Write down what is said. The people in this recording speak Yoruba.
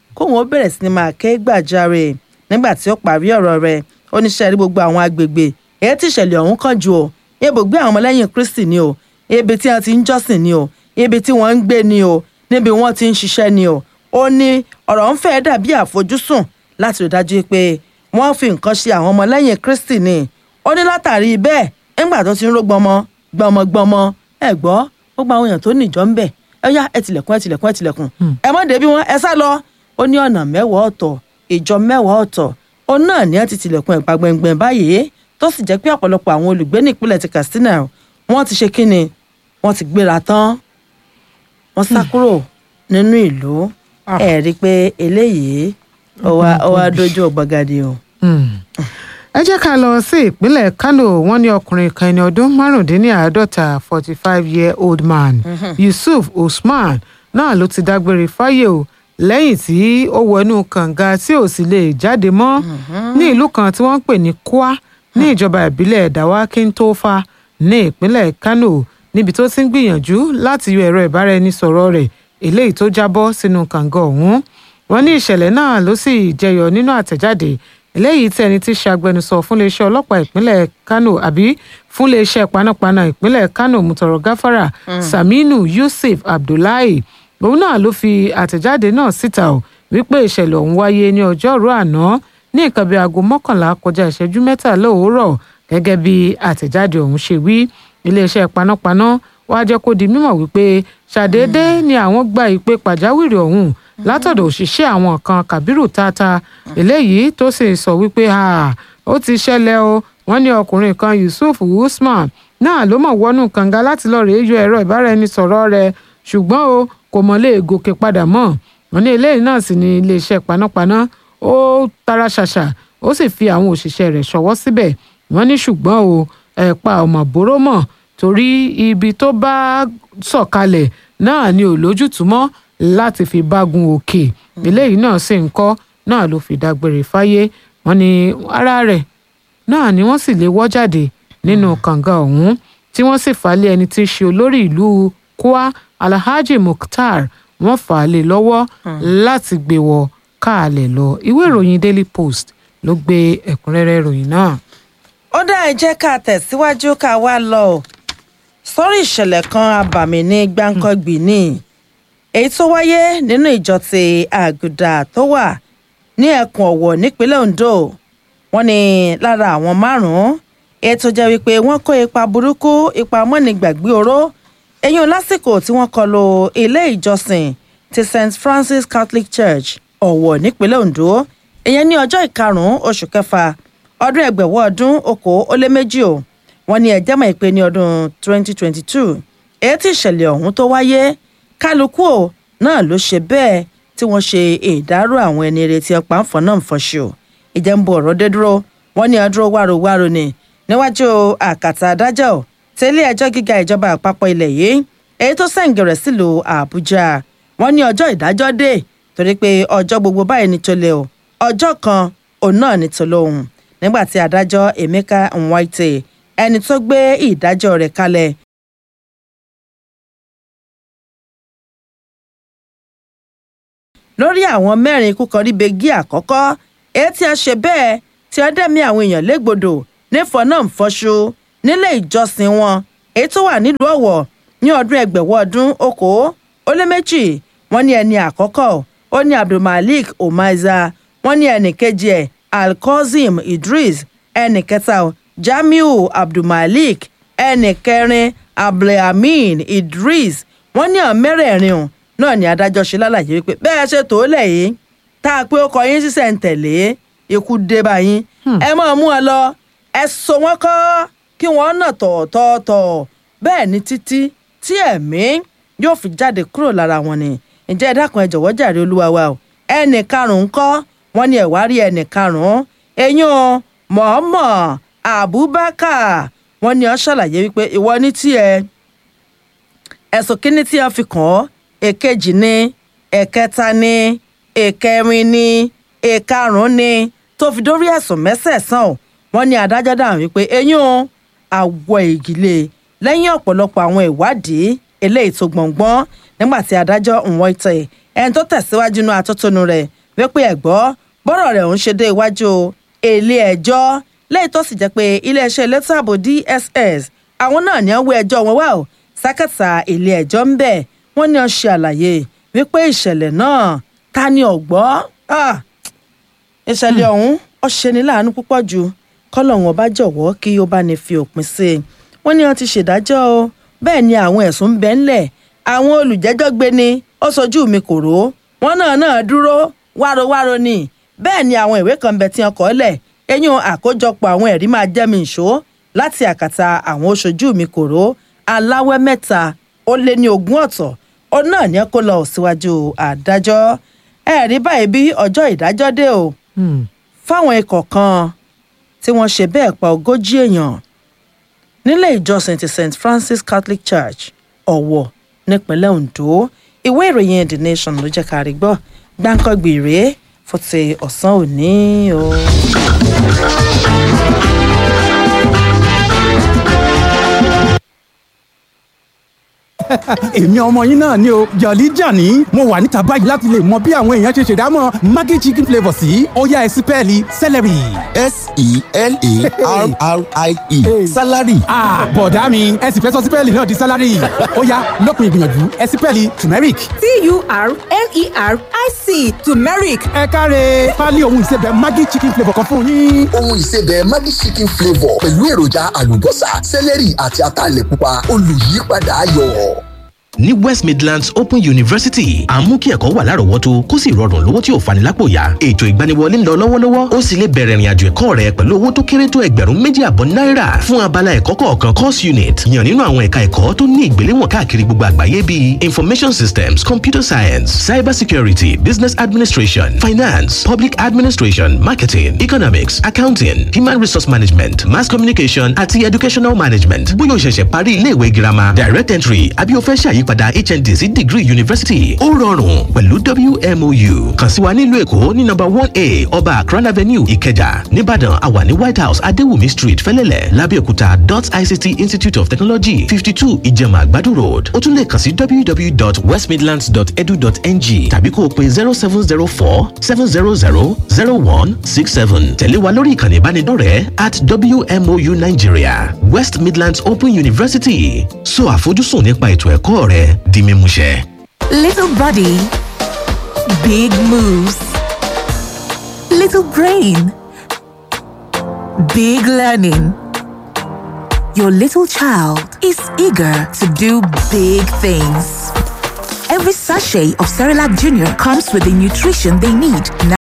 kóun ó bẹ̀rẹ̀ sí ni máa ké gbàjarè nígbà tí ó parí ọ̀rọ̀ rẹ̀ ó ní ṣe rí gbogbo àwọn agbègbè èyí tí ìṣẹ̀lẹ̀ ọ̀hún kàn jù o ibùgbé àwọn ọmọlẹ́yìn kristi ni o ibi tí wọ́n ti ń jọ́sìn ni o ibi tí wọ́n ń gbé ni o níbi wọ́n ti ń ṣiṣẹ́ ni o ó ní ọ̀rọ̀ ń fẹ́ dàbí àfojúsùn láti rí dájú pé wọ́n fi nǹkan ṣe àwọn ọmọlẹ́yìn kristi ni ó ní látàrí bẹ́ẹ̀ nígbà tó ti ń ró gbọmọ gbọmọ gbọmọ ẹ gbọ́ gbogbo àwọn èèyàn tó níjọ ń bẹ̀ ẹ yá ẹ tilẹ̀kùn ẹ tilẹ̀kùn ẹ tilẹ̀kùn ẹ mọ̀ débi wọn ẹ sá lọ ó ní ọ̀nà mẹ́wàá ọ̀tọ̀ ìjọ mẹ́wàá ọ̀tọ̀ ó náà ní ẹ ti tilẹ̀kùn ẹ̀pà gbẹ̀ngbẹ̀n báyìí tó sì jẹ́ pé ọ̀pọ̀lọpọ̀ àwọn olùgbé ní ìpínlẹ̀ ti Katsina wọ́n ti ṣe kíni wọ́n ti gbéra tán wọ́n sá kúrò nínú ìlú ẹ̀ rí i pé eléyìí ó wá ó wá dojú ọ̀gbagadì o. ẹ jẹ́ ká lọ sí ìpínlẹ̀ Kano wọ́n ní ọkùnrin kan ẹni ọdún márùndínláàádọ́ta forty five year old man Yusuf Usman náà ló ti dágbére fáyé o lẹ́yìn tí ó wọnú kànga tí ò sì lè jáde mọ́ ní ìlú kan tí wọ́n ń pè ní Kwa ní ìjọba ìbílẹ̀ Dawakin Tofa ní ìpínlẹ̀ Kano níbi tó ti ń gbìyànjú láti yọ ẹ̀rọ ìbáraẹnisọ̀rọ̀ rẹ̀ eléyìí tó jábọ́ sínú kànga ọ̀hún wọ́n ní ìṣẹ̀lẹ̀ náà ló sì jẹyọ nínú àtẹ̀jáde eléyìí tí ẹni tí ṣe agbẹnusọ fún iléeṣẹ́ ọlọ́pàá ìpínlẹ̀ Kano àbí fún iléeṣẹ́ panápaná ìpínlẹ̀ Kano mutọrọ gáfárà Saminu Yusuf Abdullahi òun náà ló fi àtẹ̀jáde náà síta ò wípé ìṣẹ̀lẹ̀ ọ̀hún wáyé ní ọjọ́rú àná ní nǹkan bíi aago mọ́kànlá kọjá ìṣẹ́jú mẹ́tàlá òwúrọ̀ gẹ́gẹ́ bí àtẹ̀jáde ọ̀hún ṣe wí iléeṣẹ́ panápaná wàá jẹ́ kó di mímọ̀ wípé ṣàdédé ni àwọn gba ìpè pàjáwìrì ọ̀hún látọ̀dọ̀ òṣìṣẹ́ àwọn kan Kabiru Tata eléyìí tó sì sọ wípé ó ti ṣẹlẹ̀ o wọ́n ní ọkùnrin kan Yusuf Usman náà ló mọ̀ wọnú kànga láti lọ́ọ́ rèé yọ ẹ̀rọ ìbáraẹnisọ̀rọ̀ rẹ̀ ṣùgbọ́n o kò mọ̀ lè gòkè padà mọ́ wọ́n ní eléyìí náà sì ní iléeṣẹ́ panápaná ó tara ṣàṣà ó sì fi àwọn òṣìṣẹ́ rẹ̀ ṣọwọ́ síbẹ̀ wọ́n ní ṣùgbọ́n o ẹ̀pa ọmọ bóró mọ̀ torí ibi tó bá sọ̀kalẹ̀ náà ni ò lójútùú mọ́ láti fi bágun òkè eléyìí náà sì ń kọ́ náà ló fi dágbére fáyé wọ́n ní ara rẹ̀ náà ni wọ́n sì lè wọ́ jáde nínú kànga ọ̀hún tí wọ́n sì fà á lé ẹni tí í ṣe olórí ìlú Kwa Alhaji Mukhtar wọ́n fà á lé lọ́wọ́ láti gbé wọ káàlẹ̀ lọ ìwé ìròyìn Daily Post ló gbé ẹ̀kúnrẹ́rẹ́ ìròyìn náà. ó dá ẹ jẹ́ ká tẹ̀síwájú ká wá lọ sórí ìṣẹ̀lẹ̀ kan abàmì ní gbáǹkọ́gbì ní èyí tó wáyé nínú ìjọ ti àgùdà tó wà ní ẹkùn ọ̀wọ̀ nípínlẹ̀ Ondo wọ́n ní lára àwọn márùn-ún èyí tó jẹ́ wípé wọ́n kó ipa burúkú ipa mọ́nìgbàgbé oró eyín lásìkò tí wọ́n kọlu ilé ìjọsìn ti St Francis Catholic Church ọ̀wọ̀ nípínlẹ̀ Ondo ìyẹn ní ọjọ́ ìkarùn-ún oṣù kẹfà ọdún ẹgbẹ̀wọ́ ọdún okòó ó lé méjì o wọ́n ní ẹjẹ́ mọ̀ ìpè ní ọdún 2022 èyí tí ìṣẹ̀lẹ̀ ọ̀hún tó wáyé kálukú ò náà ló ṣe bẹ́ẹ̀ tí wọ́n ṣe ìdárò àwọn ẹni retí ọ̀pá ń fọ́n náà ń fọ́ṣù ìjẹ́ ń bo ọ̀rọ̀ dé dúró wọ́n ní ọdúró wárowáro ni níwájú àkàtà adájọ́ tẹ́lẹ̀ ẹjọ́ gíga ìjọba àpapọ̀ ilẹ̀ yìí èyí tó sẹ̀ǹgẹ̀rẹ̀ sílùú Àbújá wọ́n ní ọjọ́ ìdájọ́ dé torí pé ọjọ́ gbogbo báyìí ní tolè o ọjọ́ kan òun náà ní tolóhùn nígbà tí adájọ́ Emeka Nwaite ẹni tó gbé ìdájọ́ rẹ̀ kalẹ̀ lórí àwọn mẹ́rin ikú kan ríbe gí àkọ́kọ́ èyí tí a ṣe bẹ́ẹ̀ tí a dẹ́mi àwọn èèyàn légbodò nífọ̀ọ́ náà ń fọ́ṣú nílé ìjọsìn wọn èyí tó wà nílùú Ọ̀wọ̀ ní ọdún ẹgbẹ̀wọ́ ọdún okòó ó lé méjì wọ́n ní ẹni àkọ́kọ́ ó ní Abdulmalik Omaiza wọ́n ní ẹnì kejì ẹ̀ Alkozim Idris ẹnì kẹta Jamiu Abdulmalik ẹnì kẹrin Abdulhamin Idris wọ́n ní àwọn mẹ́rẹ̀ẹ̀rin o náà ni adájọ́ ṣe lálàyé wípé bẹ́ẹ̀ ṣe tó lẹ̀ yìí tá a pé ó kọ yín sísẹ̀ ń tẹ̀lé ikú dé bá yín ẹ máa mú ọ lọ ẹ so wọn kọ́ kí wọ́n nà tọ̀ọ̀tọ̀ọ̀tọ̀ bẹ́ẹ̀ ni títí tí ẹ̀mí yóò fi jáde kúrò lára wọn ni ǹjẹ́ ẹ dákun ẹ jọ̀wọ́ jàre olúwa wa o ẹnì karùn-ún kọ́ wọ́n ní ẹ̀wá rí ẹnì karùn-ún eyín o mọ̀ọ́mọ̀ Abubakar wọ́n ní ó ṣàlàyé wípé ìwọ ní tiẹ̀ ẹ̀sùn kínní tí wọ́n fi kàn ọ́ èkejì ni ẹ̀kẹta ni ẹ̀kẹrin ni ẹ̀karùn-ún ni tó fi dórí ẹ̀sùn mẹ́sẹ̀ẹ̀sán o wọ́n ní adájọ́ dáhùn wípé eyín o àwọ̀ ìgìlè lẹ́yìn ọ̀pọ̀lọpọ̀ àwọn ìwádìí eléyìí tó gbọ̀ngbọ́n nígbà tí adájọ́ Nwoite ẹni tó tẹ̀síwájú inú atótónu rẹ̀ wípé ẹ̀gbọ́ bọ́rọ̀ rẹ̀ ń ṣe dé iwájú ilé ẹjọ́ lẹ́yìn tó sì jẹ́ pé iléeṣẹ́ elétò ààbò DSS àwọn náà ní ọwọ́ ẹjọ́ wọn wá o sákàtà ilé ẹjọ́ ń bẹ̀ wọ́n ní ó ṣe àlàyé wípé ìṣẹ̀lẹ̀ náà ta ni ọ̀gbọ́ ìṣẹ̀lẹ̀ ọ̀hún ó ṣeni láàánú púpọ̀ jù kọ́lọ́hún ọba jọ̀wọ́ kí ó bá ní fi òpin sí i wọ́n ní wọ́n ti ṣèdájọ́ o bẹ́ẹ̀ ni àwọn ẹ̀sùn ń bẹ ńlẹ̀ àwọn olùjẹ́jọ́ gbé ni ó sojú mi kò ró wọ́n náà náà dúró wárowáro ni bẹ́ẹ̀ ni àwọn ìwé kan bẹ tí wọ́n kọ lẹ̀ eyín àkójọpọ̀ àwọn ẹ̀rí máa jẹ́ mi ìṣó láti àkàtà àwọn oṣojú mi kò ró aláwẹ́ mẹ́ta ó lé ní ogún ọ̀tọ̀ ó náà ní kó lọ síwájú adájọ́ ẹ̀rí báyìí bí ọjọ́ ìdájọ́ dé o fáwọn ikọ̀ kan tí wọ́n ṣe bẹ́ẹ̀ pa ogójì èèyàn nílé ìjọsìn ti st francis catholic church ọ̀wọ̀ nípínlẹ̀ ondo ìwé ìròyìn the nation ló jẹ́ ká rí gbọ́ gbáǹkọ́gbì rèé fún ti ọ̀sán òní o. èmi ọmọ yín náà ni o jọ̀lí jàní mo wà níta báyìí láti lè mọ bí àwọn èèyàn ṣe ṣèdámọ̀ maggi chicken flavour sí ọ̀yá ẹ̀sìn pẹ́ẹ́lí celery. s-e-l-a-r-r-i-e salary. bọ̀dá mi ẹ sì fẹ́ sọ sípẹ́ẹ̀lì náà di salary ọ̀yá lópin ìgbìyànjú ẹ̀sìn pẹ́ẹ́lì turmeric. t-u-r-m-e-r-i-c turmeric ẹ káre pálí ohun ìsebẹ̀ maggi chicken flavour kan fún yín. ohun ìsebẹ̀ maggi chicken flavour pẹ̀lú èròjà àlùbọ́sà sẹ́lẹ̀rì àti ataalẹ̀ pupa olùyípadà ayọ̀. ní west midlands open university à ń mú kí ẹ̀kọ́ wà lárọ̀ọ́wọ́tó kó sì rọrùn lówó tí ò fani lápò yá ètò ìgbaniwọlé ń lọ lọ́wọ́lọ́wọ́ ó sì lè bẹ̀rẹ̀ ìrìnàjò ẹ̀kọ́ rẹ pẹ̀lú owó tó kéré tó ẹgbẹ̀rún méjì àbọ̀ náírà fún abala ẹ̀kọ́ kọ̀ọ̀kan course unit yàn nínú àwọn ẹ̀ka ẹ̀kọ́ tó ní ìgbéléwọ̀n káàkiri gbogbo àgbáyé bíi information systems computer science cyber security business administration finance public administration marketing economics accounting human resource management mass communication àti educational management bóyá o ṣẹ̀ṣẹ̀ parí iléèwé girama direct entry àbí o fẹ́ ṣàyípadà hnd sí degree university ó rọrùn pẹ̀lú wmou kàn sí wa nílùú èkó ní number one a ọba akran avenue ìkẹjà nìbàdàn àwa ní white house adéwùmí street fẹ́lẹ́lẹ̀ lábẹ́òkúta dot ict institute of technology fifty two ìjẹ̀mà àgbàdo road ó tún lè kàn sí www.westmidlands.edu.ng tàbí kó o pe zero seven zero four seven zero zero zero one six seven tẹ̀lé wa lórí ìkànnì ìbánidọ́rẹ̀ẹ́ at wmou nigeria west midlands open university so àfojúsùn nípa ètò ẹ̀kọ́ rẹ di mímúṣẹ. little body big moves little brain big learning your little child is eager to do big things every sachet of Cerelac Junior comes with the nutrition they need